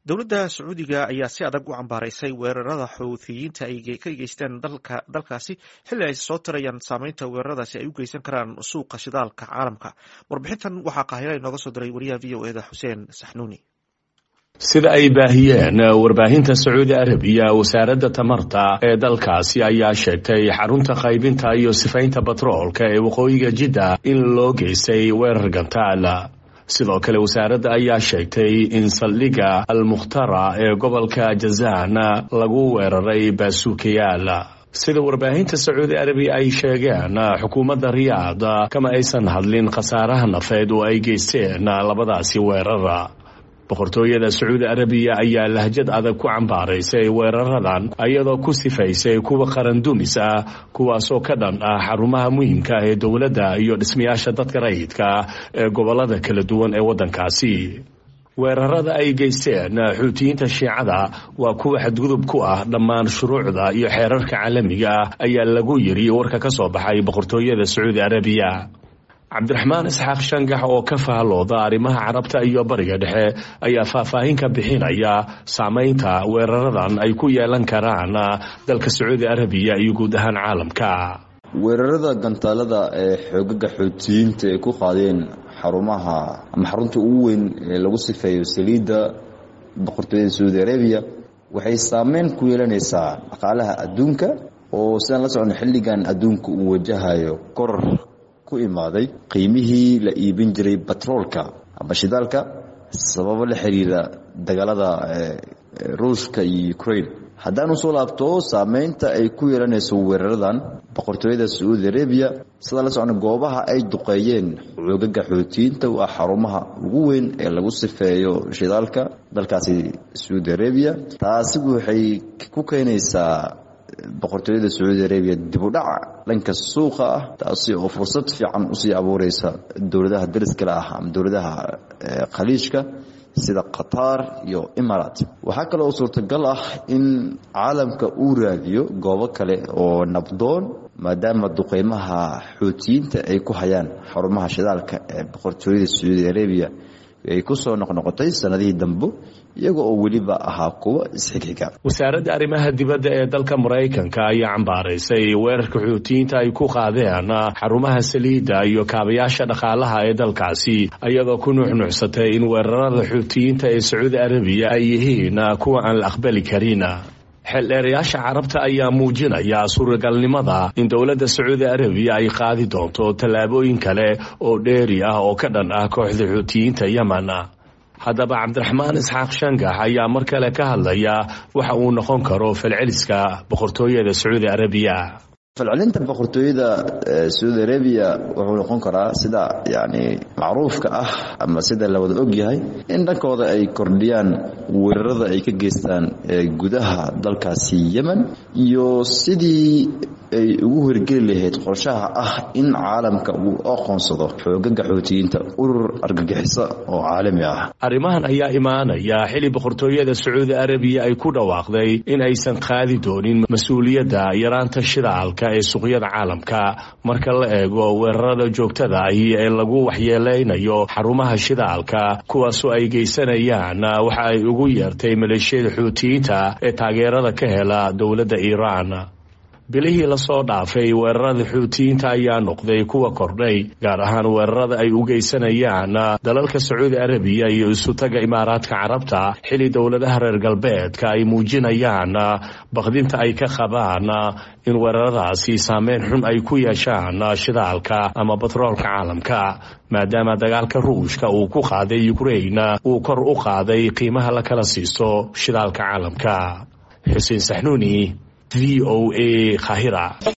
dowladda sacuudiga ayaa si adag u cambaaraysay weerarada xuuthiyiinta ay ka geysteen dalkaasi xilli ay soo tirayaan saameynta weeraradaasi ay u geysan karaan suuqa shidaalka caalamka warbixintan waxaa qaahira inooga soo diray wariyaha v o eda xuseen saxnuuni sida ay baahiyeen warbaahinta sacuudi arabiya wasaaradda tamarta ee dalkaasi ayaa sheegtay xarunta qaybinta iyo sifaynta batroolka ee waqooyiga jidda in loo geystay weerar gantaal sidoo kale wasaaradda ayaa sheegtay in saldhigga almukhtara ee gobolka jazaan lagu weeraray baasuukayaal sida warbaahinta sacuudi arabiya ay sheegeen xukuumadda riyaad kama aysan hadlin khasaaraha nafeed oo ay geysteen labadaasi weerara boqortooyada sacuudi arabiya ayaa lahjad adag ku cambaaraysay weeraradan iyadoo ku sifaysay kuwa qarandumis ah kuwaasoo ka dhan ah xarumaha muhiimka ah ee dowladda iyo dhismayaasha dadka rayidka ee gobolada kala duwan ee waddankaasi weerarada ay geysteen xuutiyiinta shiicada waa kuwa xadgudub ku ah dhammaan shuruucda iyo xeerarka caalamiga ah ayaa lagu yiri warka ka soo baxay boqortooyada sacuudi arabiya cabdiraxmaan isxaaq shangax oo ka fahalooda arrimaha carabta iyo bariga dhexe ayaa faahfaahin ka bixinaya saameynta weeraradan ay ku yeelan karaan dalka sacuudi arabiya iyo guud ahaan caalamka weerarada gantaalada ee xoogaga xuutiyiinta ay ku qaadeen xarumaha ama xarunta ugu weyn ee lagu sifeeyo saliidda boqortooyada sacuudi arabiya waxay saameyn ku yeelanaysaa dhaqaalaha adduunka oo sidaan la socno xilligan adduunka uu wajahayo koror ku imaaday qiimihii la iibin jiray batroolka ama shidaalka sababo la xiriira dagaalada ruushka iyo ukraine haddaanu soo laabto saameynta ay ku yeelanayso weeraradan boqortooyada sacuudi arabiya sidaa la socno goobaha ay duqeeyeen xoogaga xootiyiinta waa xarumaha ugu weyn ee lagu sifeeyo shidaalka dalkaasi sacuudi arabiya taasi waxay ku keenaysaa boqortooyada sacuudi arabiya dibudhac dhanka suuqa ah taasi oo fursad fiican usii abuureysa dowladaha dariskale ah ama dowladaha khaliijka sida qatar iyo imarat waxaa kale oo suurtagal ah in caalamka uu raadiyo goobo kale oo nabdoon maadaama duqeymaha xuutiyiinta ay ku hayaan xarumaha shidaalka ee boqortooyada sacuudi arabiya ay ku soo noqnoqotay sanadihii dambe iyaga oo weliba ahaa kuwa isxigxiga wasaaradda arrimaha dibadda ee dalka maraykanka ayaa cambaaraysay weerarka xuutiyiinta ay ku qaadeen xarumaha saliidda iyo kaabayaasha dhaqaalaha ee dalkaasi iyadoo ku nuuxnuuxsatay in weerarada xuutiyiinta ee sacuudi arabiya ay yihiin kuwa aan la aqbali karin xeeldheerayaasha carabta ayaa muujinaya suuragalnimada in dowladda sacuudi arabiya ay qaadi doonto tallaabooyin kale oo dheeri ah oo ka dhan ah kooxda xuutiyiinta yemen haddaba cabdiraxmaan isxaaq shangax ayaa mar kale ka hadlaya waxa uu noqon karo falceliska boqortooyada sacuudi arabiya falcelinta boqortooyada sacuudi arabiya wuxuu noqon karaa sida yani macruufka ah ama sida la wada og yahay in dhankooda ay kordhiyaan weerarada ay ka geystaan gudaha dalkaasi yemen iyo sidii ay ugu horgeli lahayd qorshaha ah in caalamka uu aqoonsado xoogaga xootiyiinta urur argagixiso oo caalami ah arrimahan ayaa imaanaya xili boqortooyada sacuudi arabiya ay ku dhawaaqday in aysan qaadi doonin mas-uuliyadda yaraanta shidaalka ee suuqyada caalamka marka la eego weerarada joogtada ahi ee lagu waxyeeleynayo xarumaha shidaalka kuwaasoo ay geysanayaan waxa ay ugu yeertay maleeshiyada xuutiyiinta ee taageerada ka hela dowladda iiraan bilihii lasoo dhaafay weerarada xuutiyiinta ayaa noqday kuwa kordhay gaar ahaan weerarada ay u geysanayaan dalalka sacuudi arabiya iyo isutaga imaaraadka carabta xili dowladaha reer galbeedka ay muujinayaan bakdinta ay ka qabaan in weeraradaasi saameyn xun ay ku yeeshaan shidaalka ama batroolka caalamka maadaama dagaalka ruushka uu ku qaaday ukrain uu kor u qaaday qiimaha la kala siisto shidaalka caalamka xuseen saxnuuni v o a khahira